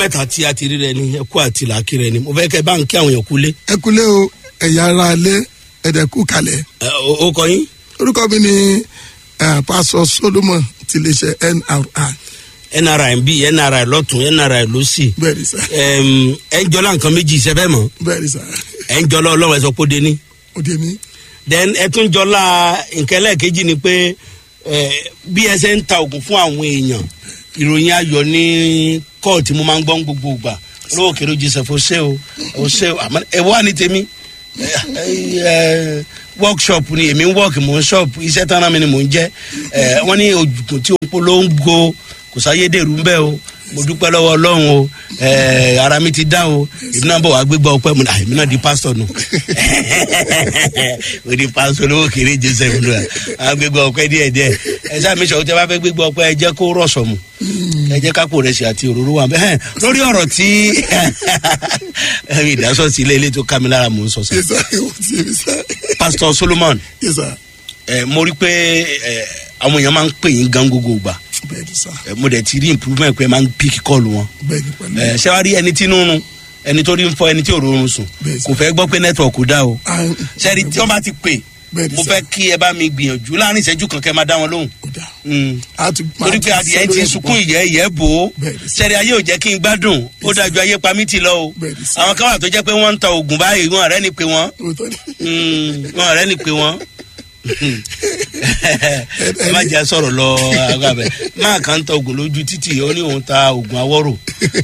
mẹ́ta tí a ti rí rẹ ni ẹkú àti làákì rẹ ni mo fẹ́ kẹ́ bá ń kí àwọn èèyàn kúlé. ẹ kúlé o ẹ̀yà ara alẹ́ ẹ̀dẹ̀kú kalẹ̀ ẹ, o o kọ yín orúkọ mi ni eh, pásọ solomon ti lè ṣe nri nri bí nri lọ́tún nri lọ́sì bẹ́ẹ̀ ni sá Ẹm, ẹ ń jọlá nǹkan méjì ìṣẹ́fẹ́ mọ́ bẹ́ẹ̀ ni sá ẹ ń jọlá ọlọ́run ẹ sọ pé ó dé ní. òde mi then ẹ tún jọlá nǹkan ẹlẹ́ẹ̀kejì ni pé ẹ, bí ẹ ṣe ń ta oògùn fún àwọn èèyàn ìròyìn ayọ̀ ní kóòtù mo máa ń gbọ́ ń gbogbo ìgbà olówó kèrè joseph ọ̀sẹ̀ o ọ̀sẹ̀ o àmọ́ ẹ wá ní tèmi ẹ, ẹ, workshop ni èmi ń work mò ń shop iṣẹ́ tán náà mi ni mò ń jẹ́ ẹ, wọ́n ní oògùn tí ó polongo kò sáyédèrú ń bẹ́ o mo dúpẹ́ lọ́wọ́ ọlọ́run o ẹ, ara mi ti dá o èmi náà bọ̀ wá gbégbá ọpẹ́ mu èmi náà di pásítọ̀ nù o di pásítọ̀ lówó kéré joseph nù à gbégbá ọpẹ́ díẹ̀ díẹ̀ ẹ sáà mi sọ̀rọ̀ tí a bá fẹ́ gbégbá ọpẹ́ ẹ jẹ́ kó rọ̀ṣọ̀ mu ẹ jẹ́ kápò rẹ̀ sí àti òróró wa bẹ́ẹ̀ lórí ọ̀rọ̀ tí ìdásọ̀ sí ilé ilé tó ká mi lára mò ń sọ sọ yẹ sá ewu ti yẹ mi sá pásítọ̀ solomon yẹ sá ẹ mo rí pé ẹ àwọn èèyàn máa ń pè yín gan gbogbo gbà bẹ́ẹ̀ ni sá ẹ mo dẹ̀ ti rí improvement pé ẹ máa ń pick call wọn bẹ́ẹ̀ ni pẹ̀lú ẹ ṣé wàá rí ẹni tí inú run ẹni tó rí ń fọ ẹni tí ò rọrùn sùn Bẹ́ẹ̀ sà. kò fẹ́ gbọ́ pé network kò dá o Ah, sẹ́ni tí wọ́n bá ti pè Bẹ́ẹ̀ ni mo sà. fẹ́ kí ẹ bá mi gbìyànjú láàrin ìṣẹ́jú kan kẹ́ máa dá wọn lóhùn ó dà Mm. á ti torí pé adìyẹ ti sunkún ìyẹ́ ìyẹ́ bò ó Bẹ́ẹ̀ ni sà. sẹ́ni ayé ò jẹ́ kí n gbádùn ó dájú ayé pa mí ti lọ o Bẹ́ẹ̀ ni sà. àwọn kan wà tó jẹ́ pé wọ́n ń ta oògùn báyìí wọn ọ̀rẹ́ ni pé wọ́n òótọ́ ni Mm, wọn ọ̀rẹ́ ni pé wọ́n ẹ má jẹ́ sọ̀rọ̀ lọ agbábẹ́ máa kàn ń ta oògùn lójú títì ó ní òun ta oògùn awọ́rò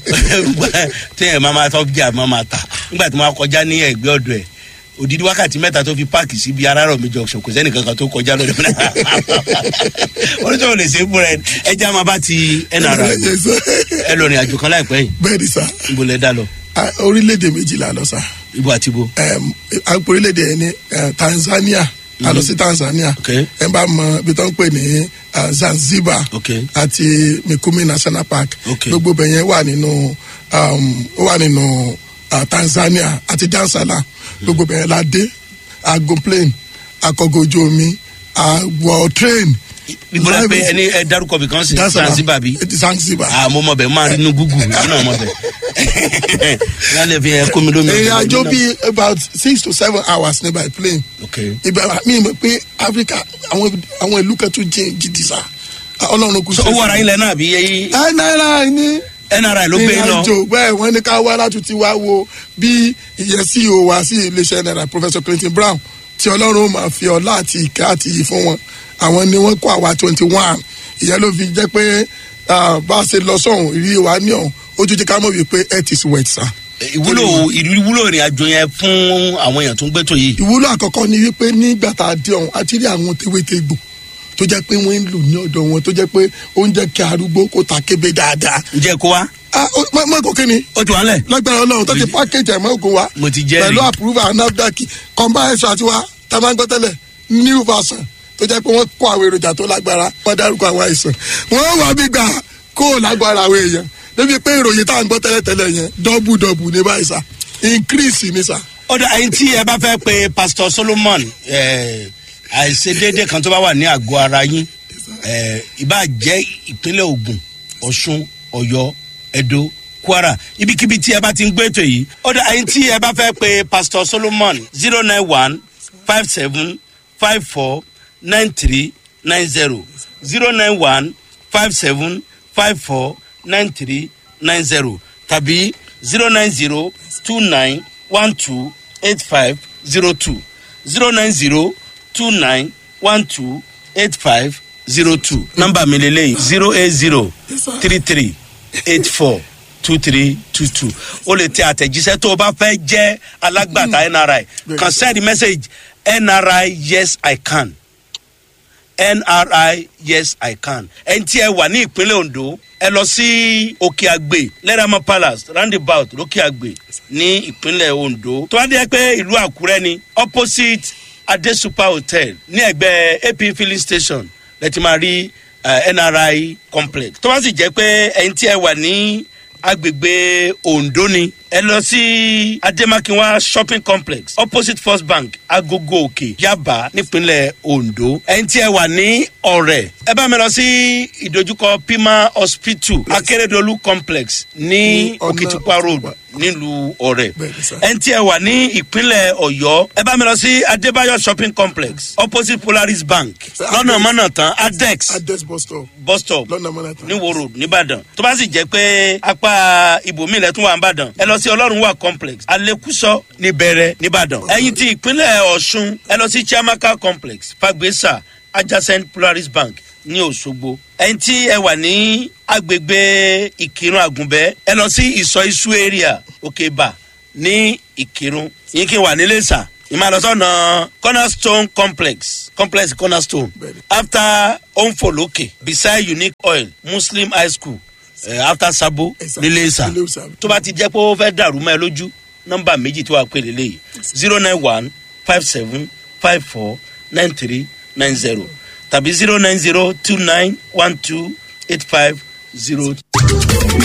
téèyàn máa máa tọ́ bí àmọ́ máa tà nígbà tí wọ́n á kọjá ní ẹ̀gbẹ́ ọ̀dọ̀ ẹ̀ òdìdí wákàtí mẹ́ta tó fi páàkì síbi arárọ̀ mi junction kò sẹ́ni kankan tó kọjá lọ́dọ̀ mi náà wọ́n ní sọ̀rọ̀ lè ṣe é fúnra ẹ̀ ẹ já máa bá ti nra yẹ sá ẹ lọ rìn àjò kan láìpẹ́ yìí bẹ́ẹ̀ ni sá níbo lẹ dá lọ Ah, orílẹ̀-èdè méjìlá lọ sá ibo àti ibo um, àpò orílẹ̀-èdè yẹn ní eh, tanzania a lọ sí tanzania Ok. ẹ bá mọ ibi tó ń pè ní ah, zanzibar Ok. àti mikumi national park Ok. gbogbo bẹ̀ yẹn wà nínú um, ó wà nínú ah, tanzania àti dansala gbogbo bẹ̀ yẹn la dé aago plane akọgọ ojú omi àwọ train ibo lẹ pé ẹni ẹ dárúkọ bìkan sí zanzibar bí. zanzibar ah mo mọ bẹ máa rí inú gúgù yìí náà mọ bẹ lálẹ́ fi hàn kómi lómi. ìrìn àjò bíi about six to seven hours ní by plane ok ibà mi mọ̀ pé áfíríkà àwọn àwọn ìlú kan tún jìn jìdì sá ọlọ́run kù so owó ara yín lẹ náà bí yẹyí ẹ náírà ní nri ló gbé yín lọ ìrìnàjò bẹ́ẹ̀ wọ́n ní ká wá láti ti wá wo bí ìyẹn ceo wa sí iléeṣẹ́ náírà professor clinton brown tí ọlọ́run ó máa fi ọlá àti ìkẹ́ àti iyì fún wọn àwọn ni wọ́n kó àwa twenty one ìyẹn ló fi jẹ́ pé ah, bá a ṣe lọ sọ̀hún ìrírí wa ní ọ̀hún ojú jẹ́ ká mọ̀ wípé earth is wet sá. ìwúlò ìwúlò ìrìn àjò yẹn fún àwọn èèyàn tó ń gbẹ́tò yìí ìwúlò àkọ́kọ́ ni wípé nígbà tá a dé ọ̀hún a ti rí àwọn tewétegbò tó jẹ́ pé wọ́n ń lò ní ọ̀dọ̀ wọn tó jẹ́ pé ó ń jẹ́ kí arúgbó kó ta kébé dáadáa. ǹjẹ́ kó wá ah ó- mọ mọ kò kí ni ó ti wá lẹ̀ lágbára ọlọ́run tó ti pákéjì ẹ̀mọ́ ògùn wa Mo ti jẹ́rìí. pẹ̀lú àpúrúfà nafdac kọ́mbá ẹ̀ṣọ́ àti wa tá a máa ń gbọ́ tẹ́lẹ̀ new version tó jẹ́ pé wọ́n kó àwọn èròjà tó lágbára wọ́n dárúkọ àwọn àìsàn wọ́n wà bí gbà kó o lágbára àwọn èèyàn débi pé ìròyìn tá à ń gbọ́ tẹ́lẹ̀ tẹ́lẹ̀ yẹn dọ́bù dọ́bù ní báyìí sá increase ní sá. ó dà ẹyin tí ẹ bá fẹ́ pe pastor solomon ẹ, àìṣedéédé kan tó bá wà ní àgọ́ ara yín ẹ, ìbá jẹ́ ìpínlẹ̀ ogun ọ̀ṣun ọ̀yọ́ ẹ̀dó kwara ibikíbi tí ẹ bá ti ń gbé ètò yìí ó dà ẹyin tí ẹ bá fẹ́ pe pastor solomon zero nine one five seven five four nine three nine zero zero nine one five seven five four nine three nine zero tàbí zero nine zero two nine one two eight five zero two zero nine zero two nine one two eight five zero two nọ́mbà mi lélẹ́yìn zero eight zero three three eight four two three two two o lè tẹ àtẹ̀jíṣẹ́ tó o bá fẹ́ jẹ́ alágbàtà nri kan send message nri yes i can nri yes i can ẹni tí ẹ wà ní ìpínlẹ̀ ondo ẹ lọ sí òkè àgbè lẹ́rẹ̀mọ palace roundabout lókè àgbè ní ìpínlẹ̀ ondo tó wá dé pé ìlú àkúrẹ́ ni opposite ade super hotel ní ẹgbẹ́ ap filling station lẹ́tí máa rí eh, nri complex tó bá sì jẹ́ pé ẹni tí ẹ wà ní agbègbè ondo ni ẹ lọ sí ademakinwa shopping complex opposite first bank agogo òkè yaba nípínlẹ̀ ondo ẹni tí ẹ wà ní ọ̀rẹ́ ẹ bá mi lọ sí ìdojúkọ pima hospital akérèdọ́lù complex ní Ní ọ̀nà òkìtìpá road Òkìtìpá. nílùú ọ̀rẹ́ Bẹ́ẹ̀ni sir. ẹni tí ẹ wà ní ìpínlẹ̀ ọ̀yọ́ ẹ bá mi lọ sí adébáyọ̀ shopping complex opposite polaris bank Sir, lọ́nà Adex. mọ́nà tán adex adex bus stop bus stop lọ́nà mọ́nàtà. ní wo road nìbàdàn tó bá sì jẹ́ pé apá ibòmíì lẹ́tún wà nìbàdàn ẹ lọ sí ọlọ́run wà complex alekuso níbẹ̀rẹ̀ nìbàdàn ẹ̀yin ti ìpínlẹ̀ ọ̀ṣun ẹ lọ sí chiamaka complex fagbesa adjacent polaris bank ní òṣogbo ẹ̀yin tí ẹ wà ní agbègbè ìkírun àgùnbẹ́ ẹ lọ sí ìsọ isu area òkèbà ní ìkírun yín kí n wà nílé sà ìmàlọ́sọ̀nà cornerstone complex complex cornerstone Bẹ́ẹ̀ni. after onfoloke beside unique oil muslim high school uh, after sabo Ẹ̀sà. nílé ìsà Nílé Ìsà. tó bá ti jẹ́ pé ó fẹ́ dàrú mọ́ ẹ lójú nọ́mbà méjì tí wàá pè lélẹ́yìí zero nine one five seven five four nine three nine zero tàbí zero nine zero two nine one two eight five zero.